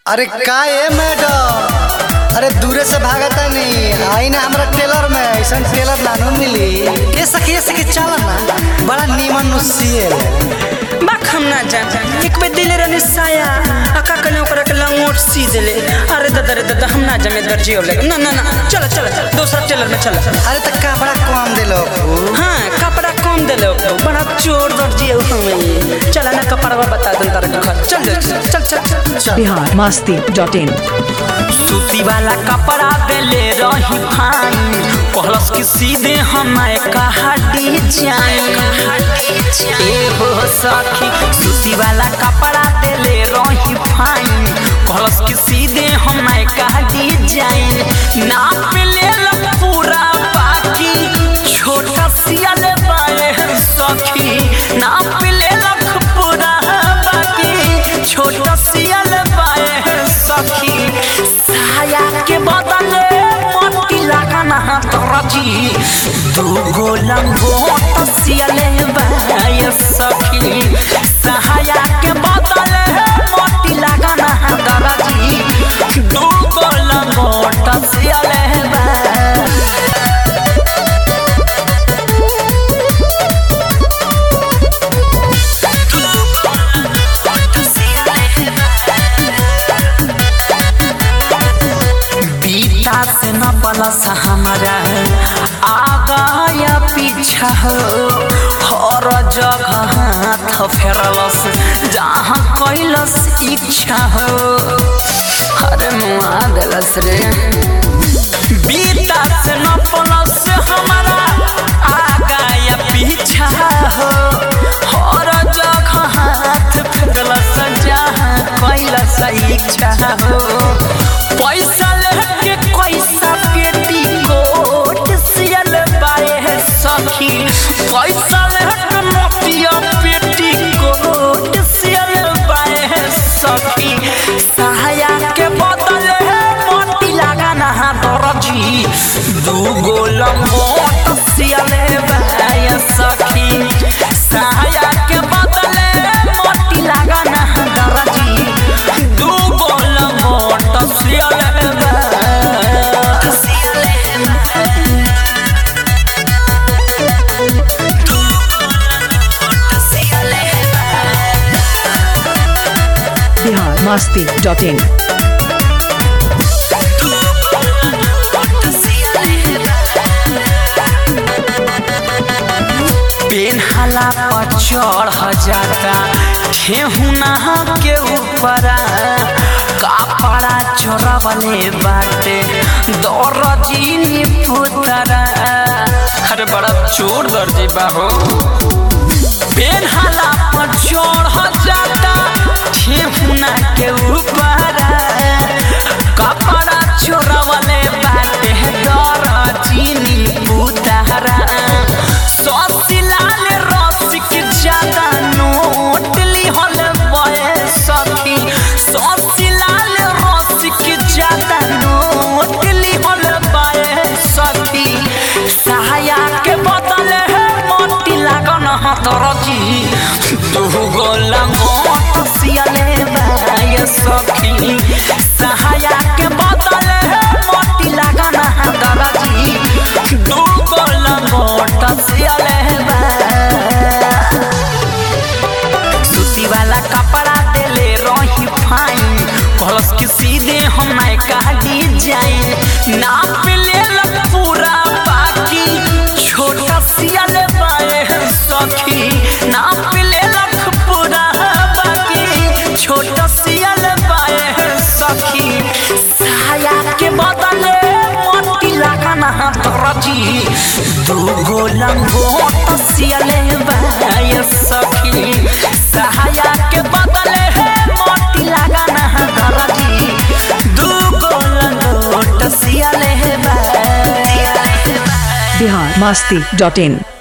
अरे का ए मैडम अरे दूरे से भागता नहीं आई ना हमरा टेलर में ऐसा टेलर नानू मिली ये सखी ये सखी चल ना बड़ा नीमन नुसियल बाक हम ना जा एक बेर दिले रहने साया अका कने ओकरा के लंगोट सी देले अरे दादा रे दादा हम ना जा में दर्जी और लगे ना ना ना चलो चलो चलो दूसरा टेलर में चलो अरे तो कपड़ा कम दिलो हाँ कपड़ा कम देले ओकरो बड़ा चोर दर्जी है हमें चला ना कपड़ा बता दन तारा के घर चल चल चल चल चल बिहार मस्ती डॉट इन सूती वाला कपड़ा देले रही फाइन कहलस कि सीधे हमारे कहा डिजाइन ए हो सखी सूती वाला कपड़ा देले रही फाइन कहलस कि सीधे हमारे कहा डिजाइन नाप ले पूरा बाकी छोटा सियल बाए सखी नाप ले पूरा बाकी छोटा सियल बाए सखी साया के बदले मोती लगाना तरजी दूगो लंगोट सियले बाय सखी साया के बदले मोती लगाना तरजी दूगो लंगोट सियले बाय बीता से न पलस हमारा आगा या पीछा हो हर जगह हाथ फेरलस जहाँ कैलस इच्छा हो अरे मुआ दिलस रे बीता से न पलस हमारा आगा या पीछा हो हर जगह हाथ फेरलस जहाँ कैलस इच्छा हो पैसा लेके पैसा पेटी कोट सियल बाए है सखी पैसा लेके मोतिया पेटी कोट सियल बाए है सखी सहाया के बदले मोती लगाना दरजी दूगो लंगोट सियल बाए सखी सहाया के बदले मोती लगाना दरजी दूगो लंगोट सियल बिहार मस्ती डॉट इन पेन्हला पर चढ़ जाता ठेहुना के ऊपर कपड़ा चोरवले बाटे दर्जी पुतरा अरे बड़ा चोर दर्जी बाहो पेन्हला पर चढ़ जाता ठेहुना के ऊपर कपड़ा चोरवले बाटे दर्जी पुतरा ससिलाल रसिक ज्यादा नोट लिहल बए सखी ससिलाल रसिक ज्यादा नोट लिहल बए सखी सहाया के बदले है मोती लागन हतरजी दूगो लंगोट सियले बए सखी सहाया के बदले है मोती लागन हतरजी दूगो लंगोट सियले सूती वाला कपड़ा देले रही फाइन कहलस कि सीधे हम का डिजाइन नाप ले पूरा बाकी छोटा सियल बाए सखी नाप ले पूरा बाकी छोटा सियल बाए सखी साया के बदले मोती लगाना तरजी दूगो लंगोट सियले बाय सखी सहाया के बदले है मोती लगाना तरजी दूगो लंगोट सियले by Bihar Masti dot in